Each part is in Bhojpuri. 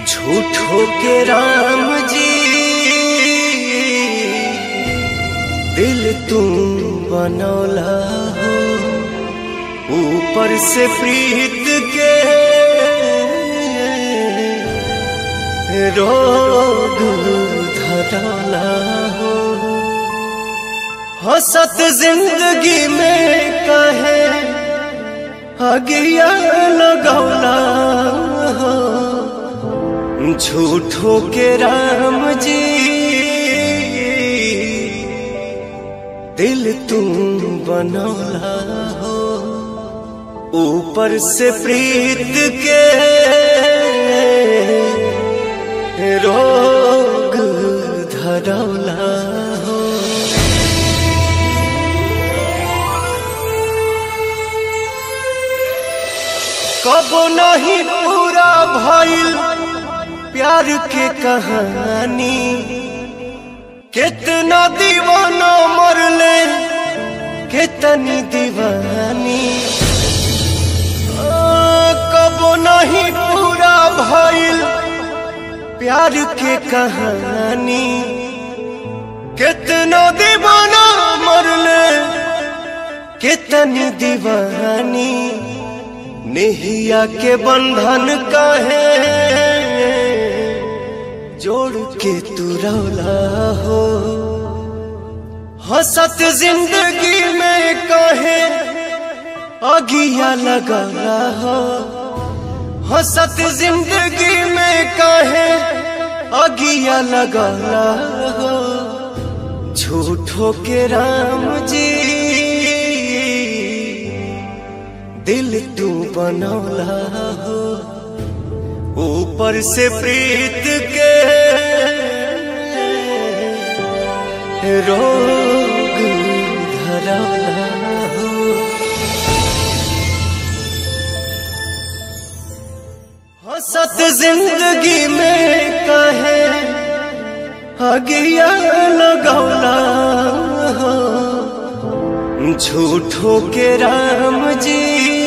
झूठो के राम जी दिल तू बनौला हो ऊपर से प्रीत के रोग धरौला हो हसत जिंदगी में कहे अगिया लगौला हो झूठो के राम जी दिल तू बनौला हो ऊपर से प्रीत के रोग धरौला हो कब नहीं पूरा भइल प्यार के कहानी कितना दीवाना मरले कितनी दीवानी आ, कब नहीं पूरा भइल प्यार के कहानी कितना दीवाना मरले कितनी दीवानी नेहिया के बंधन कहे जोड़ के तू रौला हो हसत जिंदगी में कहे अगिया लगाला हो हसत जिंदगी में कहे अगिया लगाला हो झूठो के राम जी दिल तू बनौला हो ऊपर से प्रीत के रोग धरौला हो हसत जिंदगी में कहे अगिया लगौला हो झूठो के राम जी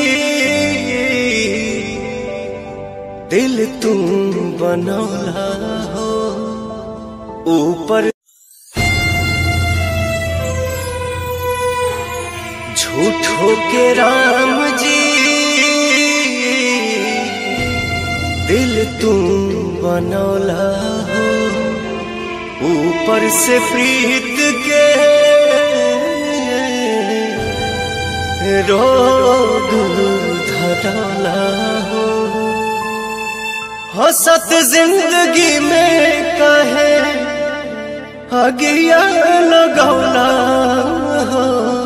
दिल तू बनौला हो ऊपर झूठो के राम जी दिल तू बनौला हो ऊपर से प्रीत के रोग धरौला हो हसत जिंदगी में कहे अगिया लगौला हो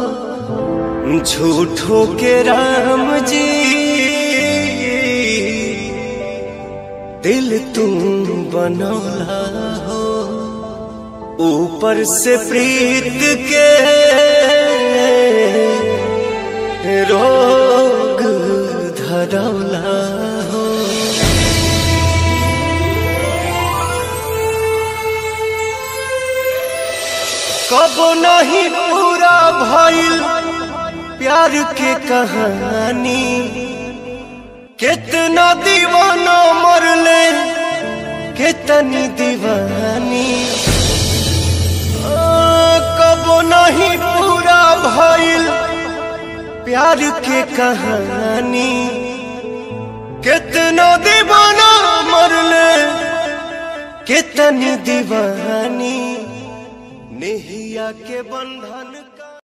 झूठो के राम जी दिल तू बनौला हो ऊपर से प्रीत के रोग धरौला हो कब नहीं पूरा भइल प्यार के कहानी कितना दीवाना मरले कितनी दीवानी आ, कब नहीं पूरा भइल प्यार के कहानी कितना दीवाना मरले कितनी दीवानी नेहिया के बंधन